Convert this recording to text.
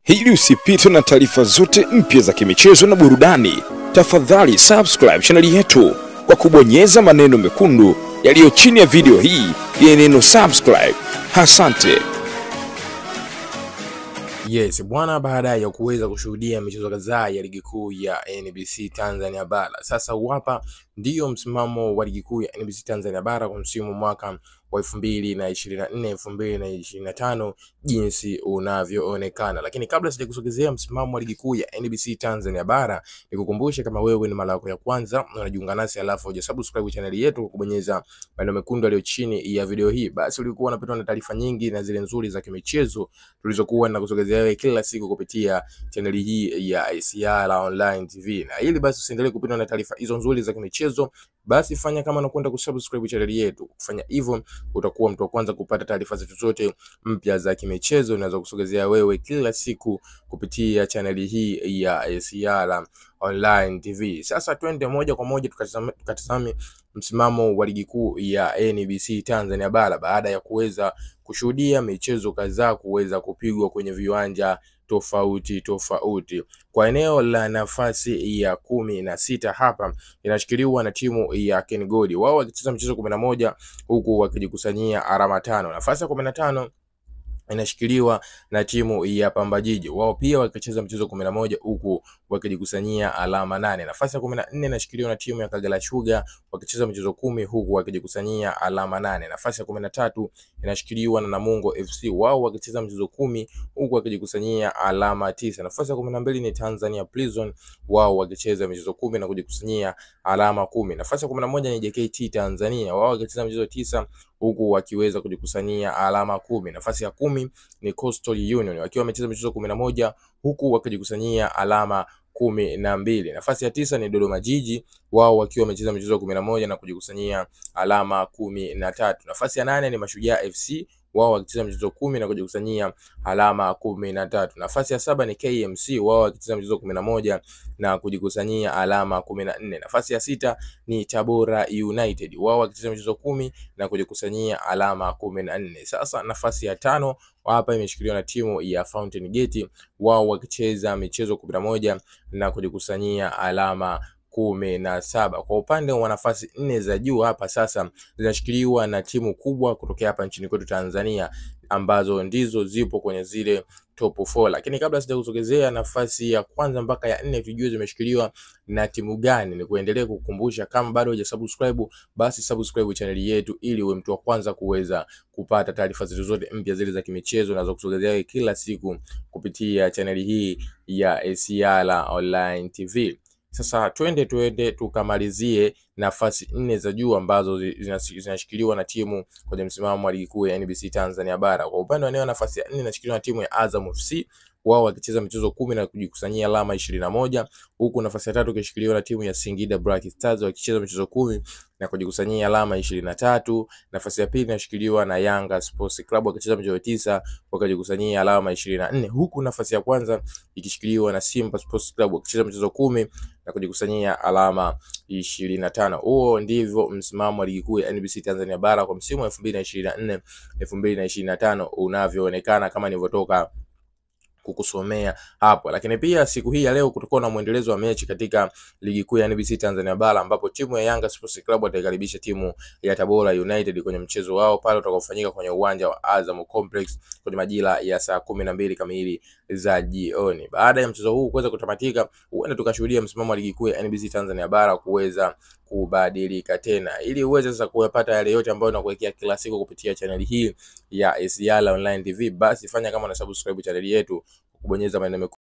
Ili usipitwe na taarifa zote mpya za kimichezo na burudani, tafadhali subscribe chaneli yetu kwa kubonyeza maneno mekundu yaliyo chini ya video hii yenye neno subscribe. Asante. Yes bwana, baada ya kuweza kushuhudia michezo kadhaa ya ligi kuu ya NBC Tanzania bara, sasa hapa ndiyo msimamo wa ligi kuu ya NBC Tanzania bara kwa msimu mwaka wa elfu mbili na ishirini na nne elfu mbili na ishirini na tano jinsi unavyoonekana. Lakini kabla sijakusogezea msimamo wa ligi kuu ya NBC Tanzania bara, nikukumbushe kama wewe ni mara yako ya kwanza unajiunga nasi alafu hujasubscribe channel yetu kwa kubonyeza maneno mekundu yaliyo chini ya video hii, basi ulikuwa unapatwa na taarifa nyingi na zile nzuri za kimichezo tulizokuwa na kusogezea wewe kila siku kupitia chaneli hii ya ICR Online TV. Na ili basi usiendelee kupitwa na taarifa hizo nzuri za kimichezo, basi fanya kama unakwenda kusubscribe chaneli yetu. Kufanya hivyo utakuwa mtu wa kwanza kupata taarifa zetu zote mpya za kimichezo unaweza kusogezea wewe kila siku kupitia chaneli hii ya ICR Online TV. Sasa twende moja kwa moja tukatazame, tukatazame msimamo wa ligi kuu ya NBC Tanzania bara baada ya kuweza kushuhudia michezo kadhaa kuweza kupigwa kwenye viwanja tofauti tofauti. Kwa eneo la nafasi ya kumi na sita hapa inashikiliwa na timu ya KenGold, wao wakicheza mchezo kumi na moja huku wakijikusanyia alama tano. Nafasi ya kumi na tano inashikiliwa na timu ya Pamba Jiji, wao pia wakicheza mchezo kumi na moja huku wakijikusanyia alama nane. Nafasi ya kumi na nne inashikiliwa na timu ya Kagera Sugar wakicheza mchezo kumi huku wakijikusanyia alama nane. Nafasi ya kumi na tatu inashikiliwa na Namungo FC, wao wakicheza mchezo kumi huku wakijikusanyia alama tisa. Nafasi ya kumi na mbili ni Tanzania Prison, wao wakicheza michezo kumi na kujikusanyia alama kumi. Nafasi ya kumi na moja ni JKT Tanzania, wao wakicheza michezo tisa huku wakiweza kujikusanyia alama kumi. Nafasi ya kumi ni Coastal Union wakiwa wamecheza michezo kumi na moja huku wakijikusanyia alama kumi na mbili. Nafasi ya tisa ni Dodoma Jiji wao wakiwa wamecheza michezo kumi na moja na kujikusanyia alama kumi na tatu. Nafasi ya nane ni Mashujaa FC wao wakicheza michezo kumi na kujikusanyia alama kumi na tatu. Nafasi ya saba ni KMC wao wakicheza michezo kumi na moja na kujikusanyia alama kumi na nne. Nafasi ya sita ni Tabora United wao wakicheza michezo kumi na kujikusanyia alama kumi na nne. Sasa nafasi ya tano hapa imeshikiliwa na timu ya Fountain Gate wao wakicheza michezo kumi na moja na kujikusanyia alama kumi na saba. Kwa upande wa nafasi nne za juu hapa sasa zinashikiliwa na timu kubwa kutokea hapa nchini kwetu Tanzania ambazo ndizo zipo kwenye zile top 4. Lakini kabla sijakusogezea nafasi ya kwanza mpaka ya nne tujue zimeshikiliwa na timu gani, ni kuendelea kukumbusha kama bado hujasubscribe, basi subscribe channel yetu ili uwe mtu wa kwanza kuweza kupata taarifa zetu zote mpya zile za kimichezo na za kusogezea kila siku kupitia channel hii ya ACR Online TV. Sasa twende twende tukamalizie nafasi nne za juu ambazo zinashikiliwa na timu kwenye msimamo wa ligi kuu ya NBC Tanzania bara. Kwa upande wa eneo nafasi ya nne inashikiliwa na timu ya Azam FC wao wakicheza michezo kumi na kujikusanyia alama ishirini na moja huku nafasi ya tatu ikishikiliwa na timu ya Singida Black Stars wakicheza michezo kumi na kujikusanyia alama ishirini na tatu. Nafasi ya pili inashikiliwa na Yanga Sports Club wakicheza michezo tisa wakajikusanyia alama ishirini na nne huku nafasi ya kwanza ikishikiliwa na Simba Sports Club wakicheza michezo kumi na kujikusanyia alama ishirini na tano. Huo ndivyo msimamo wa ligi kuu ya NBC Tanzania bara kwa msimu wa elfu mbili na ishirini na nne elfu mbili na ishirini na tano unavyoonekana kama nilivyotoka kukusomea hapo. Lakini pia siku hii ya leo kutakuwa na mwendelezo wa mechi katika ligi kuu ya NBC Tanzania bara ambapo timu ya Yanga Sports Club wataikaribisha timu ya Tabora United kwenye mchezo wao pale utakaofanyika kwenye uwanja wa Azam Complex kwenye majira ya saa kumi na mbili kamili za jioni. Baada ya mchezo huu kuweza kutamatika, huenda tukashuhudia msimamo wa ligi kuu ya NBC Tanzania bara kuweza kubadilika tena. Ili uweze sasa kuyapata yale yote ambayo nakuwekea kila siku kupitia chaneli hii ya ACR Online TV, basi fanya kama una subscribe chaneli yetu kubonyeza maneno